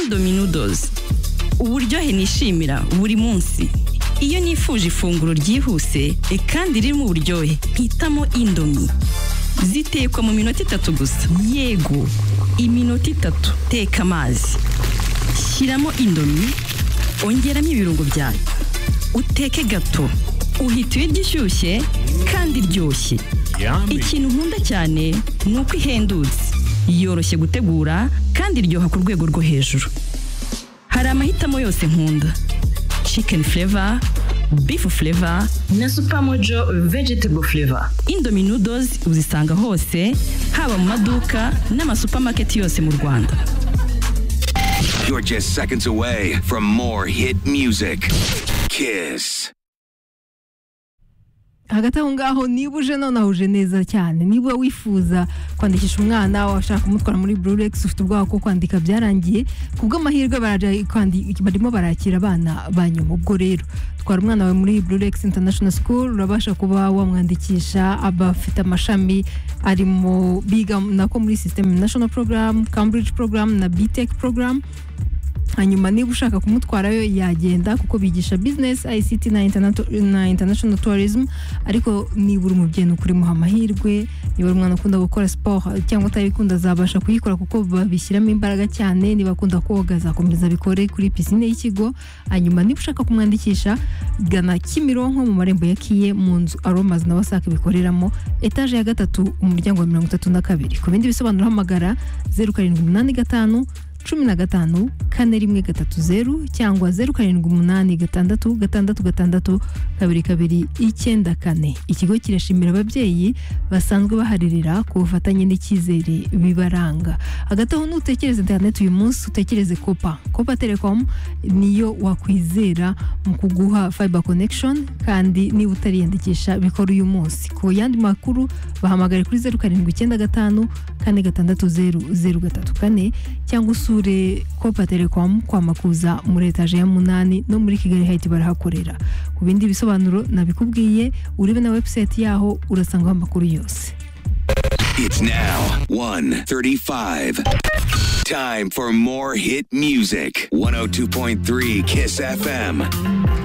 dominodozi uburyohe nishimira buri munsi iyo nifuje ifunguro ryihuse kandi ririmo uburyohe hitamo indomi zitekwa mu minota itatu gusa yego iminota itatu teka amazi shyiramo indomi ongeramo ibirungo byawe uteke gato uhita ibiryo ishyushye kandi iryoshye ikintu nkunda cyane ni uko ihendutse yoroshye gutegura kandi iryoha ku rwego rwo hejuru hari amahitamo yose nkunda chicken flavor beef flavor na supermojo vegetable flavor indomie noodles uzisanga hose haba mu maduka n'amasupamaketi yose mu rwanda You're just seconds away from more hit music. Kiss. hagati aho ngaho niba uje nonaha uje neza cyane niba wifuza kwandikisha umwana washaka kumutwara muri bururekisi ufite ubwoba bwo kwandika byararangiye ku bw'amahirwe barimo barakira abana ba nyuma ubwo rero twara umwana wawe muri bururekisi international school urabasha kuba wamwandikisha abafite amashami arimo biga nako muri system national program cambridge program na btech program hanyuma niba ushaka kumutwarayo yagenda kuko bigisha business ICT na, interna na international tourism ariko niba uri umubyeyi ukuri muha amahirwe niba uri umwana ukunda gukora sport cyangwa utabikunda azabasha kuyikora kuko babishyiramo imbaraga cyane niba akunda koga azakomeza bikore kuri pisine y'ikigo hanyuma niba ushaka kumwandikisha gana Kimironko mu marembo ya Kiye mu nzu Aromas na Wasac bikoreramo etaje ya gatatu umuryango wa mirongo itatu na kabiri ku bindi bisobanuro hamagara zeru karindwi umunani gatanu cumi na gatanu kane rimwe gatatu zeru cyangwa zeru karindwi umunani gatandatu gatandatu gatandatu kabiri kabiri icyenda kane ikigo kirashimira ababyeyi basanzwe baharirira ku bufatanye n'icyizere bibaranga hagati aho nutekereze interineti uyu munsi utekereze kopa kopa telekomu niyo wakwizera mu kuguha fayiba konekishoni kandi niba utariyandikisha bikora uyu munsi ku yandi makuru bahamagare kuri zeru karindwi icyenda gatanu kane gatandatu zeru zeru gatatu kane cyangwa usura usure kopa telekomu kwa makuza muri etaje ya munani no muri kigali hayiti barahakorera ku bindi bisobanuro nabikubwiye urebe na webusayiti yaho urasangaho amakuru yose It's now 1:35. Time for more hit music. 102.3 Kiss FM.